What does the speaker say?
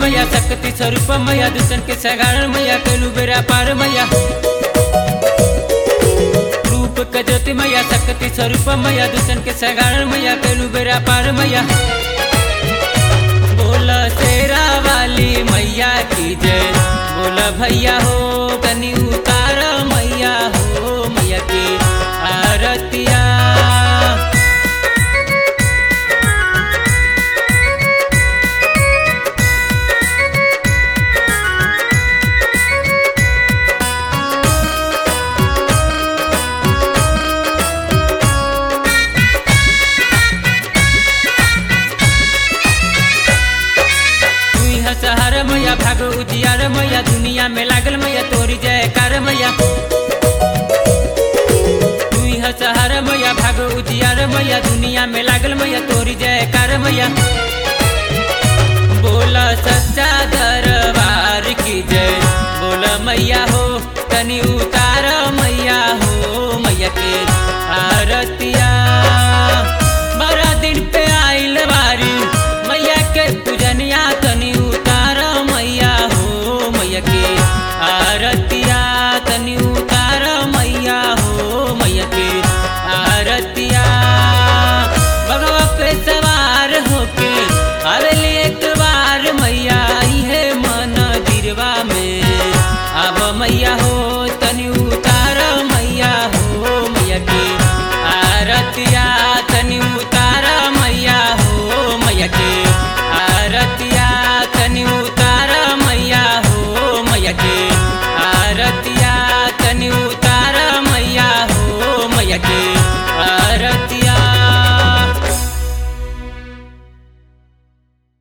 मैया शक्ति स्वरूप मैया दुष्टन के सगारण मैया कैलू बेरा पार मैया रूप के ज्योति मैया शक्ति स्वरूप मैया दुष्टन के सगारण मैया कैलू बेरा पार मैया बोला शेरा वाली मैया की जय बोला भैया हो कनी उतार मैया हो मैया की आरतिया तुई हसहर मैया भाग उजियार मैया दुनिया में लागल मैया तोरी जयकार मैया तुई हसहर मैया भाग उजियार मैया दुनिया में लागल मैया तोरी जयकार मैया बोला सच्चा दरबार की जय बोला मैया हो तनी उतार मैया हो मैया के आरतिया बड़ा दिन पे आइल बारी मैया के पूजनिया तनी उतार मैया हो मैया के आरतिया तनी उतार मैया हो मैया के आरतिया भगवा पे सवार होके आवेली एक बार मैया आई है मन दिरवा में अब मैया हो